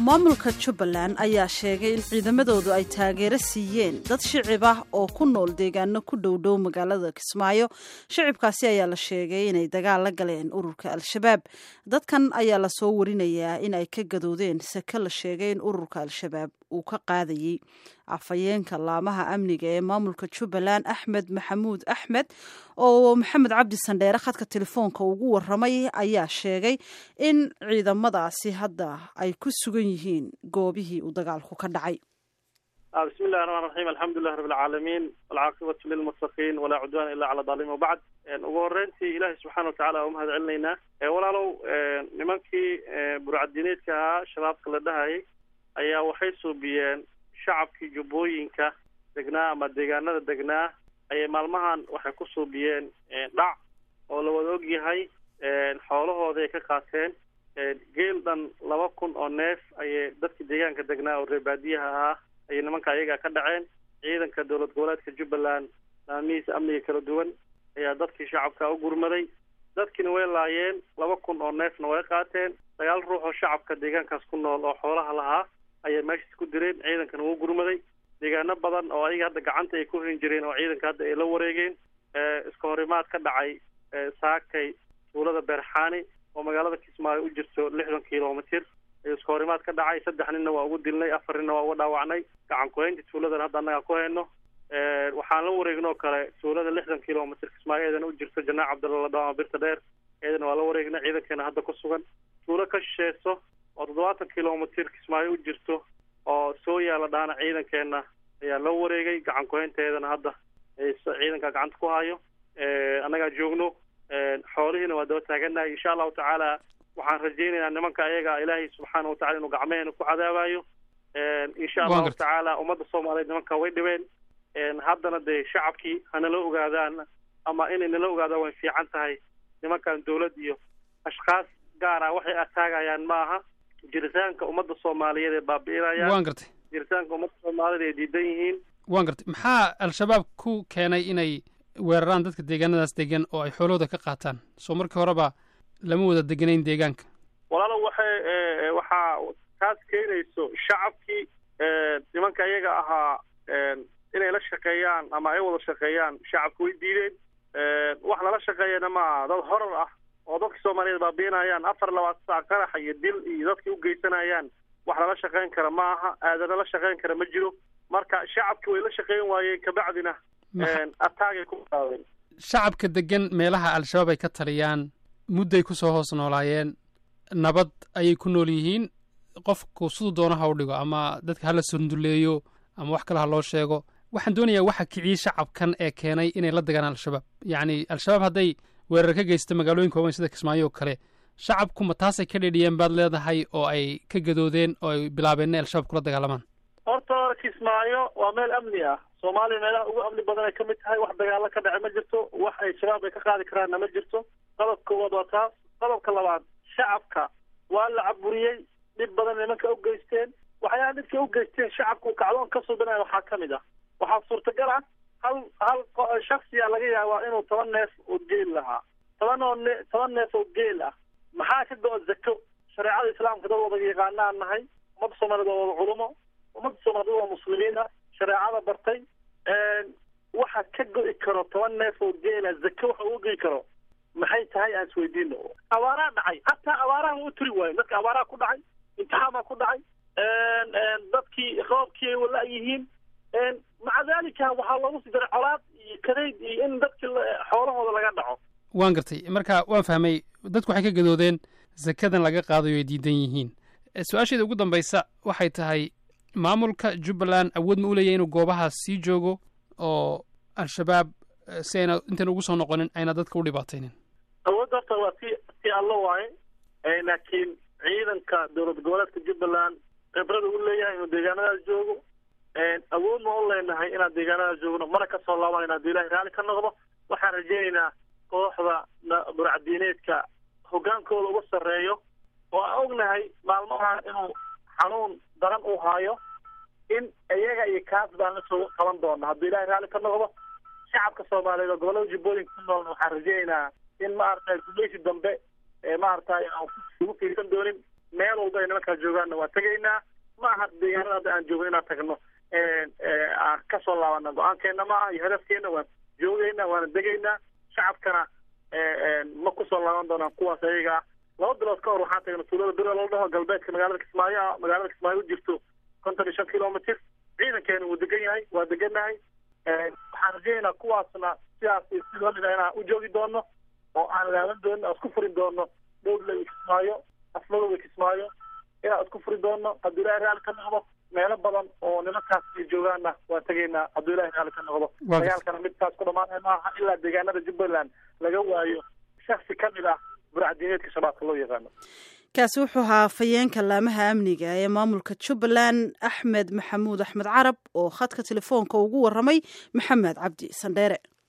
maamulka jubbaland ayaa sheegay in ciidamadoodu ay taageero siiyeen dad shicib ah oo ku nool deegaano ku dhowdhow magaalada kismaayo shicibkaasi ayaa la sheegay inay dagaal la galeen ururka al-shabaab dadkan ayaa lasoo warinayaa in ay ka gadoodeen sake la sheegay in ururka al-shabaab uu ka qaadayey afhayeenka laamaha amniga ee maamulka jubbaland axmed maxamuud axmed oo maxamed cabdi sandheere khadka telefoonka ugu waramay ayaa sheegay in ciidamadaasi hadda ay ku sugan yihiin goobihii uu dagaalku ka dhacay bismi illahi raxmaan raxiim alxamdulilahi rabi alcaalamiin walcaaqibatu lilmuttaqiin walaa cudwaana illa cala daalimiin wabacd ugu horeyntii ilaahay subxaana watacala umahad celinaynaa walaalow nimankii burcadineedka ahaa shabaabka la dhahayay ayaa waxay suubiyeen shacabkii jubbooyinka degnaa ama deegaanada degnaa ayay maalmahan waxay ku suubiyeen dhac oo la wada og yahay xoolahooda ay ka qaateen geel dhan laba kun oo neef ayay dadkii deegaanka degnaa oo reer baadiyaha ahaa ayay nimanka ayaga ka dhaceen ciidanka dowlad goboleedka jubbaland laamihiisa amniga kala duwan ayaa dadkii shacabka u gurmaday dadkiina way laayeen laba kun oo neefna way qaateen sagaal ruux oo shacabka deegaankaas ku nool oo xoolaha lahaa ayay meeshaas ku direen ciidankana wuu gurmaday deegaano badan oo ayaga hadda gacanta ay ku rin jireen oo ciidanka hadda ay la wareegeen iska horimaad ka dhacay saakay tuulada beerxaani oo magaalada kismaayo u jirto lixdan kilomitir ayuu iska horimaad ka dhacay saddex ninna waa ugu dilnay afar ninna waa uga dhaawacnay gacan ku-haynta tuuladan hadda annaga ku hayno waxaan la wareegnoo kale tuulada lixdan kilomitr kismaayo eedana u jirto janaac cabdalla ladhaama birta dheer eedana waa la wareegnay ciidankeena hadda ku sugan tuulo ka shisheeso oo toddobaatan kilomitr kismaayo u jirto oo soo yaala dhaana ciidankeena ayaa loo wareegay gacan ku-haynteedana hadda ciidanka gacanta ku hayo annagaa joogno xoolihiina waa daba taaganahay insha allahu tacaala waxaan rajaynaynaa nimanka ayaga ilaahay subxaana watacala inuu gacmeheena ku cadaabayo insha allahu tacaala ummadda soomaaliyeed nimanka way dhibeen haddana dee shacabkii hanala ogaadaan ama inay nala ogaadaan way fiican tahay nimankan dawlad iyo ashkaas gaara waxay ataagayaan ma aha jiritaanka ummadda soomaaliyeed ee baabi'inayaan waan gartay jiritaanka ummadda soomaaliyeed ay diidan yihiin waan gartay maxaa al-shabaab ku keenay inay weeraraan dadka deegaanadaas degan oo ay xoolahooda ka qaataan soo markii horeba lama wada deganayn deegaanka walaalo waxay waxaa taas keenayso shacabkii nimanka iyaga ahaa inay la shaqeeyaan ama ay wada shaqeeyaan shacabka way diideen wax lala shaqeeyana ma aha dad horar ah oo dadka soomaaliyeed baabiinayaan afar labaatan saac qaraxa iyo dil iyo dadkii u geysanayaan wax lala shaqeyn kara ma aha aadana la shaqeyn kara ma jiro marka shacabki way la shaqeyn waayeen kabacdina ataagay ku qaadeen shacabka degan meelaha al-shabaab ay ka taliyaan mudday ku soo hoos noolaayeen nabad ayay ku nool yihiin qofku siduu doono ha u dhigo ama dadka hala sunduleeyo ama wax kale ha loo sheego waxaan doonayaa waxa kiciyey shacabkan ee keenay inay la degaan al-shabaab yacni al-shabaab hadday weerar ka geysta magaalooyinka waaweyn sida kismaayo oo kale shacabku ma taasay ka dhedhiyeen baad leedahay oo ay ka gadoodeen oo ay bilaabeen inay al-shabaab kula dagaalamaan horta kismaayo waa meel amni ah soomaaliya meelaha ugu amni badan ay ka mid tahay wax dagaalo ka dhace ma jirto wax ay shabaab ay ka qaadi karaanna ma jirto qodobka koowaad waa taas qodobka labaad shacabka waa la caburiyey dhib badan nimanka u geysteen waxyaala dhibkay u geysteen shacabku kacdoon ka suubinaya waxaa ka mid ah waxaa suurtagal ah hal hal shaksiya laga yaabaa inuu toban neef oo geel lahaa toban oo ne toban neef oo geel ah maxaa ka go-o zako shareecada islaamka dad wada yaqaanaan nahay ummadda soomaaliyed waa wada culumo ummadda soomaaliyed waa muslimiin ah shareecada bartay waxa ka go-i karo toban neef oo geela zako waxa uga goyi karo maxay tahay aan isweydiino abaaraha dhacay hataa abaaraha u turi waayo dadka abaaraha ku dhacay imtixaan baa ku dhacay dadkii roobkii ay wala yihiin maca dalika waxaa loogu sii daray colaad iyo kadayd iyo in dadki xoolahooda laga dhaco waan gartay marka waan fahmay dadku waxay ka gadoodeen zakadan laga qaadayo ay diidan yihiin su-aasheeda ugu dambaysa waxay tahay maamulka jubbaland awood ma u leeyahy inuu goobahaas sii joogo oo al-shabaab si ayna intan ugu soo noqonin ayna dadka u dhibaataynin awoodda horta waa si si allo waaye laakiin ciidanka dowlad goboleedka jubbaland khibrada u leeyahay inuu deegaanadaas joogo awood ma u leenahay inaan deegaanadaas joogno mana ka soo laabanayna hadduu ilahay raalli ka noqdo waxaan rajaynaynaa kooxda burcadiineedka hoggaankooda uga sarreeyo oo aan ognahay maalmaha inuu xanuun daran uu haayo in iyaga iyo kaas baan la soo qaban doona hadduu ilahay raalli ka noqdo shacabka soomaaliyeed oo gobollada jubbooyinka ku noolna waxaan rajaynaynaa in maaragtay gumeysi dambe ee maaragtay aan ugu fiirsan doonin meel walba ay nimankaa joogaanna waa tegaynaa ma aha deegaanada hadda aan joogno inaan tagno aan kasoo laabana go-aankeena ma aha iyo hadafkeena waan joogaynaa waana degaynaa shacabkana ma kusoo laaban doonaan kuwaas ayaga ah laba bilood ka hor waxaan tagnay tuulada bira loo dhaho galbeedka magaalada kismaayo ah magaalada kismaayo u jirto konton iyo shan kilomitr ciidankeena wuu degan yahay waa degannahay waxaan rajaynaynaa kuwaasna sidaas si lamid a inaan u joogi doono oo aan laaban doonin aan isku furi doono dhowdla iyo kismaayo asmadooda kismaayo inaan isku furi doono hadduu ilahay raalli ka noqdo meelo badan oo nimankaas ay joogaanna waan tegaynaa hadduu ilahay raalli ka noqdo dagaalkana midkaas ku dhamaanaya maaha ilaa deegaanada jubbaland laga waayo shaksi ka mid ah burcadiineedka shabaabka loo yaqaano kaasi wuxuu ahaa fayeenka laamaha amniga ee maamulka jubbaland axmed maxamuud axmed carab oo khadka telefoonka ugu waramay maxamed cabdi sandheere